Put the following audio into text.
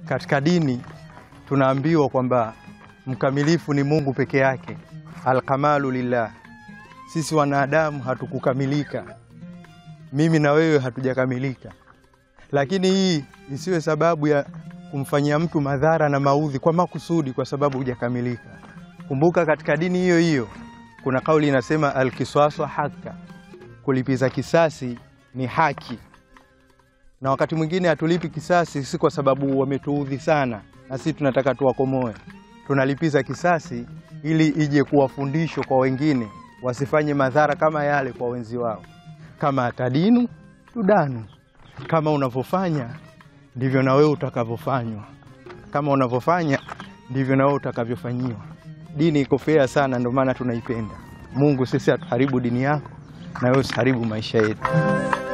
Katika dini tunaambiwa kwamba mkamilifu ni Mungu peke yake, alkamalu lillah. Sisi wanadamu hatukukamilika, mimi na wewe hatujakamilika, lakini hii isiwe sababu ya kumfanyia mtu madhara na maudhi kwa makusudi, kwa sababu hujakamilika. Kumbuka katika dini hiyo hiyo kuna kauli inasema alkiswasu haka, kulipiza kisasi ni haki. Na wakati mwingine hatulipi kisasi si kwa sababu wametuudhi sana, na sisi tunataka tuwakomoe. Tunalipiza kisasi ili ije kuwa fundisho kwa wengine, wasifanye madhara kama yale kwa wenzi wao. Kama atadinu tudanu, kama unavyofanya ndivyo na wewe utakavyofanywa, kama unavyofanya ndivyo na wewe utakavyofanyiwa. Dini iko fea sana, ndio maana tunaipenda. Mungu, sisi hatuharibu dini yako na wewe usiharibu maisha yetu.